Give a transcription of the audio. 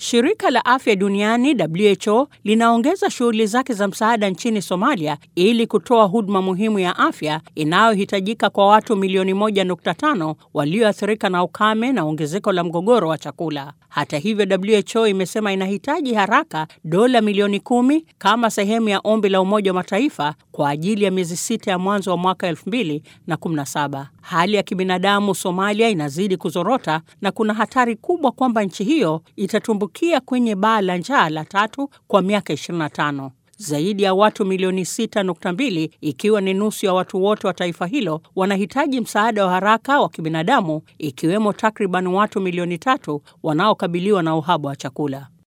Shirika la Afya Duniani WHO linaongeza shughuli zake za msaada nchini Somalia ili kutoa huduma muhimu ya afya inayohitajika kwa watu milioni 1.5 walioathirika na ukame na ongezeko la mgogoro wa chakula. Hata hivyo, WHO imesema inahitaji haraka dola milioni kumi kama sehemu ya ombi la Umoja wa Mataifa kwa ajili ya miezi sita ya mwanzo wa mwaka 2017. Hali ya kibinadamu Somalia inazidi kuzorota na kuna hatari kubwa kwamba nchi hiyo itatumbukia kwenye baa la njaa la tatu kwa miaka 25. Zaidi ya watu milioni 6.2 ikiwa ni nusu ya watu wote wa taifa hilo wanahitaji msaada wa haraka wa kibinadamu ikiwemo takriban watu milioni tatu wanaokabiliwa na uhaba wa chakula.